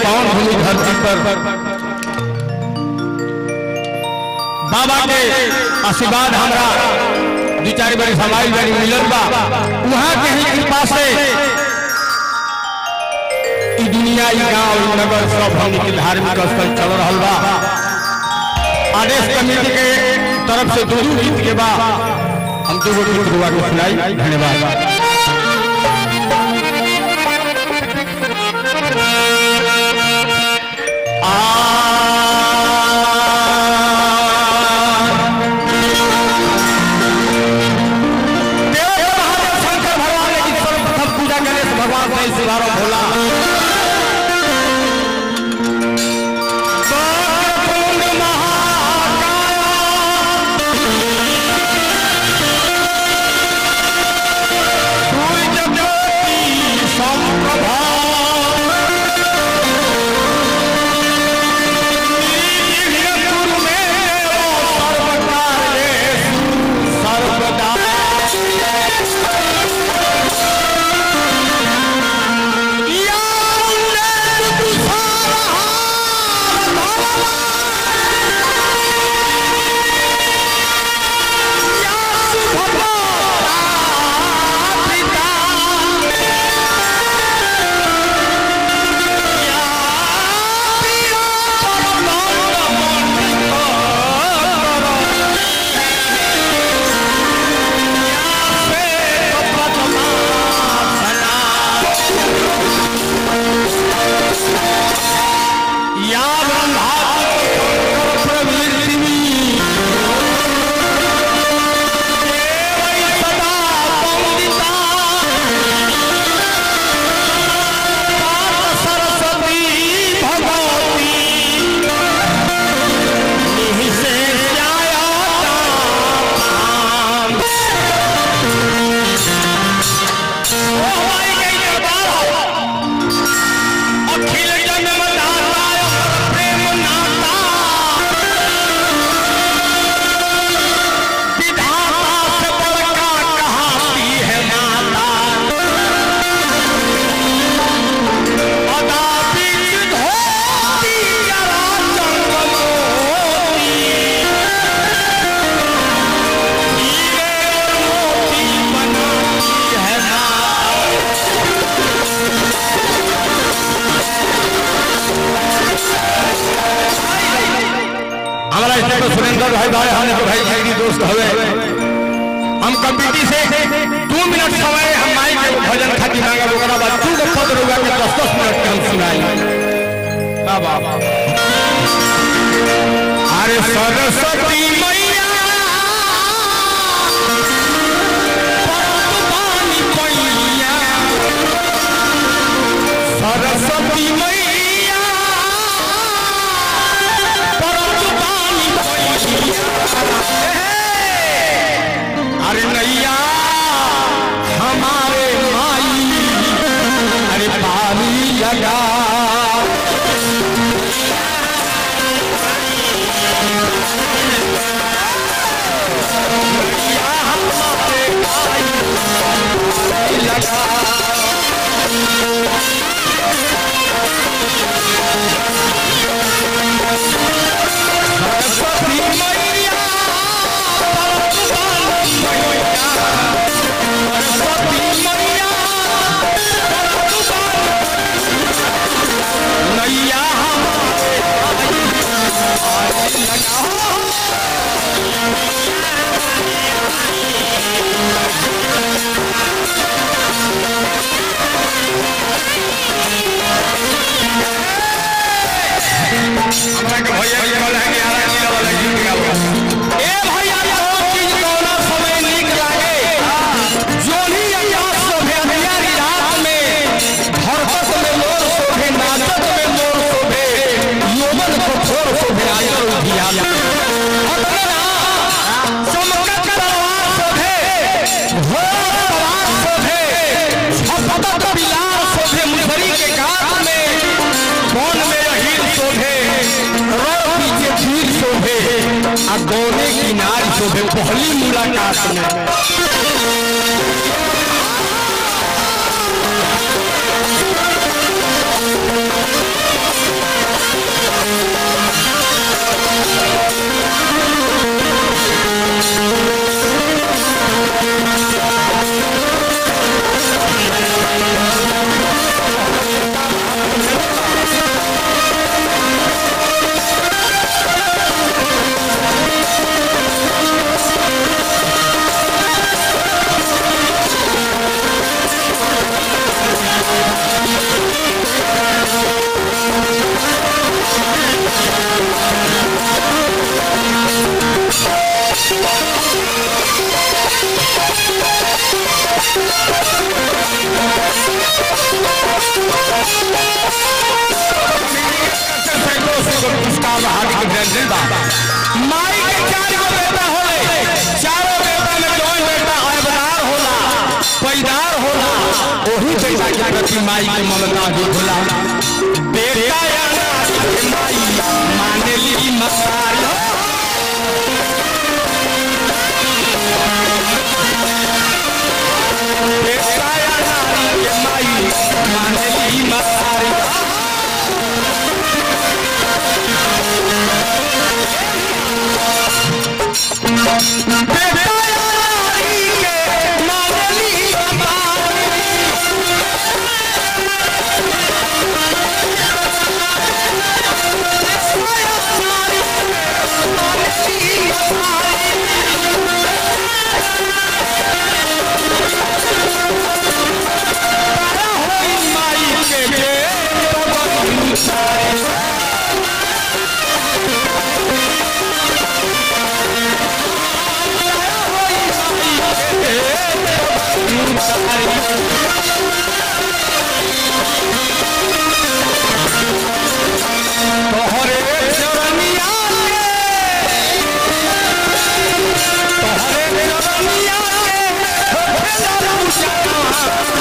पावन भूमि धरती पर बाबा के आशीर्वाद हमरा दू चार बार हमारी बारी मिलल बा वहाँ के ही कृपा से ई दुनिया ई गांव ई नगर सब हम के धार्मिक स्थल चल रहल बा आदेश कमेटी के तरफ से दो गीत के बा हम दो गीत दुआ के सुनाई धन्यवाद भगवान से सिवारो भोला कुंड सुरेंद्र भाई भाई हमने तो भाई भाई दोस्त हवे हम कमिटी से दो मिनट समय हम माइक के भजन खातिर मांगे ओकरा बाद तू के पद रुआ के 10 10 मिनट के हम सुनाई बाबा अरे सरस्वती मैया परतवानी पैया सरस्वती मैया परतवानी पैया अरे नैया हमारे माई अरे पानी लगा नैया हमारे माई पानी लगा सरस्वती मैया परतवानी मैया सरस्वती मैया नैया हमारे पानी लगा हमरा के भैया के कहला है कि आरा किलो वाला गीत गाओ ए भैया बहुत चीज कौना समय नीक लागे जोनी आकाश शोभे अंधियारी रात में धरपत में मोर शोभे नाचत में मोर शोभे यौवन कठोर शोभे आयल उधिया अपना चमकत तलवार शोभे घोर सवार शोभे छपत बिलार शोभे मुसरी के घाट में कौन में हीर शोभे रो पीछे चीर शोभे आ गौने की नारी शोभे पहली मुलाकात में हार्दिक अभिनंदन बा माई के चार गो बेटा होले चारों बेटा में जौन बेटा अवदार होला पैदार होला ओही बेटा के प्रति माई के ममता भी होला बेटा या नारी के माई मानेली मसारी बेटा या नारी के माई मानेली मसारी बेटा या नारी के मानेली मसारी माई के तोहरे चरनिया के तोहरे चरनिया के